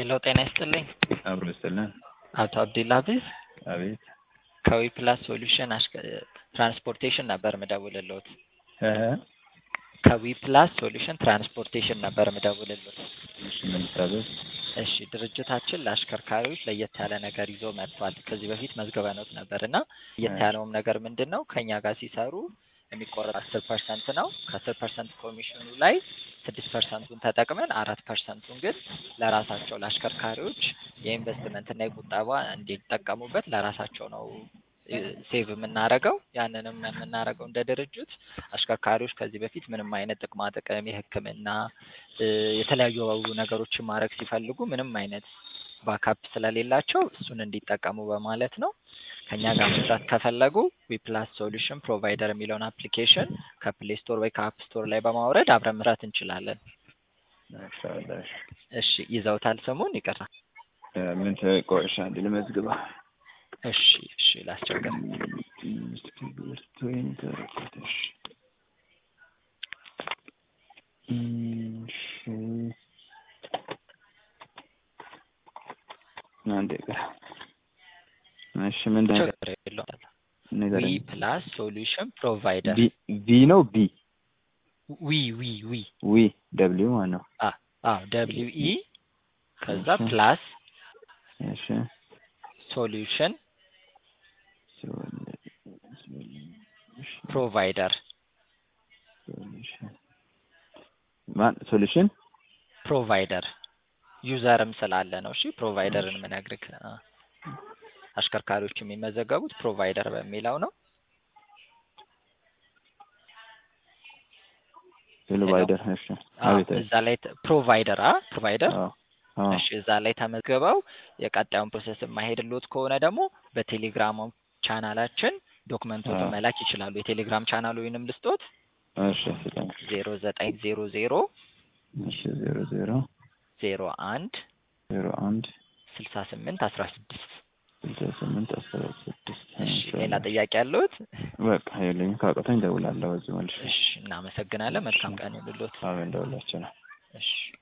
ሄሎ ጤና ይስጥልኝ። አብሮ ይስጥልን። አቶ አብዱልሀፊዝ አቤት ከዊ ፕላስ ሶሉሽን አሽከ- ትራንስፖርቴሽን ነበር ምደውልልዎት። እ ከዊ ፕላስ ሶሉሽን ትራንስፖርቴሽን ነበር ምደውልልዎት። እሺ ምን ልታዘዝ? እሺ ድርጅታችን ለአሽከርካሪዎች ለየት ያለ ነገር ይዞ መጥቷል። ከዚህ በፊት መዝግበንዎት ነበር እና ለየት ያለውም ነገር ምንድን ነው? ከእኛ ጋር ሲሰሩ የሚቆረጥ አስር ፐርሰንት ነው። ከአስር ፐርሰንት ኮሚሽኑ ላይ ስድስት ፐርሰንቱን ተጠቅመን አራት ፐርሰንቱን ግን ለራሳቸው ለአሽከርካሪዎች የኢንቨስትመንትና የቁጠባ እንዲጠቀሙበት ለራሳቸው ነው እ ሴቭ የምናደርገው። ያንንም የምናደርገው እንደ ድርጅት አሽከርካሪዎች ከዚህ በፊት ምንም አይነት ጥቅማ ጥቅም የሕክምና እ የተለያዩ ነገሮችን ማድረግ ሲፈልጉ ምንም አይነት ባካፕ ስለሌላቸው እሱን እንዲጠቀሙ በማለት ነው። ከእኛ ጋር መስራት ከፈለጉ ዊፕላስ ሶሉሽን ፕሮቫይደር የሚለውን አፕሊኬሽን ከፕሌይ ስቶር ወይ ከአፕ ስቶር ላይ በማውረድ አብረን መስራት እንችላለን። ማሻአላህ እሺ። እሺ ይዘውታል ስሙን? ይቅርታ። እ ምን ተቆሻ እንዴ ልመዝግባ? እሺ እሺ ላስቸግር። እስክሪብቶ ኢንተርኔት እሺ እሺ አንዴ ቆይ። እሺ ምንድን ነው ችግር የለውም። ዊ ንገረኝ። ፕላስ ሶሉሽን ፕሮቫይደር ቪ ቪ ነው ቢ ዊ ዊ ዊ ዊ ደብሊው ማለት ነው። አዎ ደብሊው ኢ ከዛ እሺ። ፕላስ እሺ ሶሉሽን ሶሉሽን ፕሮቫይደር ሶሉሽን ማን ሶሉሽን ፕሮቫይደር ዩዘርም ስላለ ነው። እሺ ፕሮቫይደርን ምነግርህ አ፣ አሽከርካሪዎች የሚመዘገቡት ፕሮቫይደር በሚለው ነው። ፕሮቫይደር እሺ አዎ አቤት እዛ ላይ ተ- ፕሮቫይደር አ ፕሮቫይደር አዎ አዎ እሺ እዛ ላይ ተመዝግበው የቀጣዩን ፕሮሰስ የማይሄድልዎት ከሆነ ደግሞ በቴሌግራም ቻናላችን ዶክመንቶችን አዎ። መላክ ይችላሉ። የቴሌግራም ቻናሉ ወይንም ልስጦት እሺ ስጠኝ ዜሮ ዘጠኝ ዜሮ ዜሮ እሺ ዜሮ ዜሮ ዜሮ አንድ ዜሮ አንድ ስልሳ ስምንት አስራ ስድስት ስልሳ ስምንት አስራ ስድስት እሺ ሌላ ጥያቄ ያለዎት? በቃ የለኝም። ካቆተኝ እደውላለሁ በዚህ መልሼ። እሺ እናመሰግናለን። መልካም ቀን ይሁንልዎት። አሜን፣ እደውላቸው ነው። እሺ